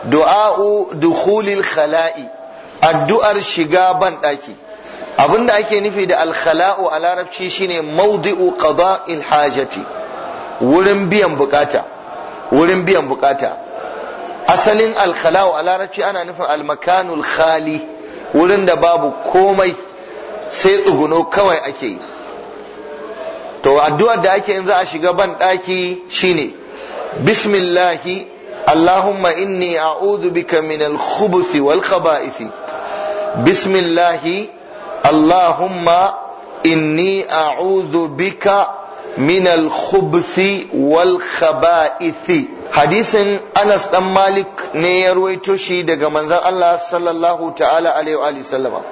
du'a'u dukhulil khala'i addu'ar shiga ban daki abinda ake nufi da alkhala'u a larabci shine mawdi'u qada'il hajati wurin biyan bukata wurin biyan bukata asalin alkhala'u a larabci ana nufin almakanul khali wurin da babu komai sai tsuguno kawai ake yi to addu'ar da ake yin za a shiga ban daki shine bismillahi allahumma inni a'udhu bika min al-khubuthi wal khaba'ith bismillahi allahumma inni a'udhu bika min al-khubuthi wal khaba'ith hadisin Anas dan Malik ne ya ruwaito shi daga manzon Allah sallallahu ta'ala alaihi wa sallama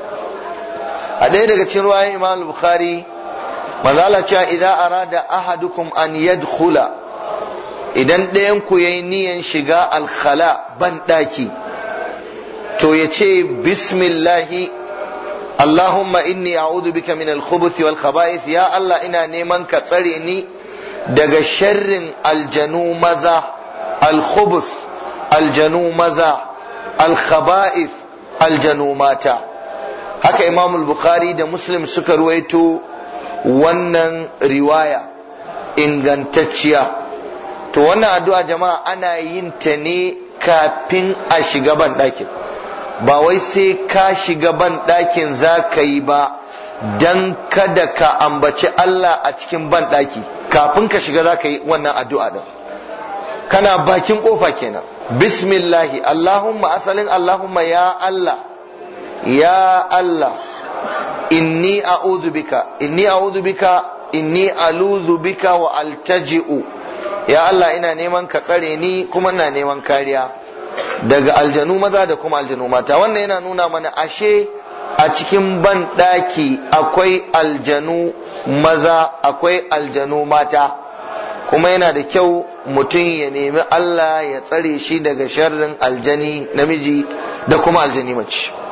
a ɗaya daga cikin ruwayan Imam Bukhari manzo Allah cewa idan arada ahadukum an yadkhula idan ɗayan ku yayi niyan shiga alkhala ban daki to ya ce bismillahi Allahumma inni a'udhu bika min al-khubuth wal khaba'ith ya Allah ina neman ka tsare ni daga sharrin aljanu maza al-khubuth aljanu maza al-khaba'ith aljanu mata haka Imam al-Bukhari da Muslim suka ruwaito wannan riwaya ingantacciya to wannan addu'a jama'a ana yin ta ne kafin a shiga ban ɗakin ba wai sai ka shiga ban ɗakin za ka yi ba don kada ka ambaci Allah a cikin ban ɗaki kafin ka shiga za ka yi wannan addu'a ɗin kana bakin ƙofa kenan bismillahi Allahumma asalin Allahumma ya Allah ya Allah inni a'udhu bika inni a'udhu bika inni aluzu bika wa altaji'u ya Allah ina neman ka tsare ni kuma ina neman kariya daga aljanu maza da kuma aljanu mata wannan yana nuna mana ashe a cikin ban daki akwai aljanu maza akwai aljanu mata kuma yana da kyau mutum ya nemi Allah ya tsare shi daga sharrin aljani namiji da kuma aljani mace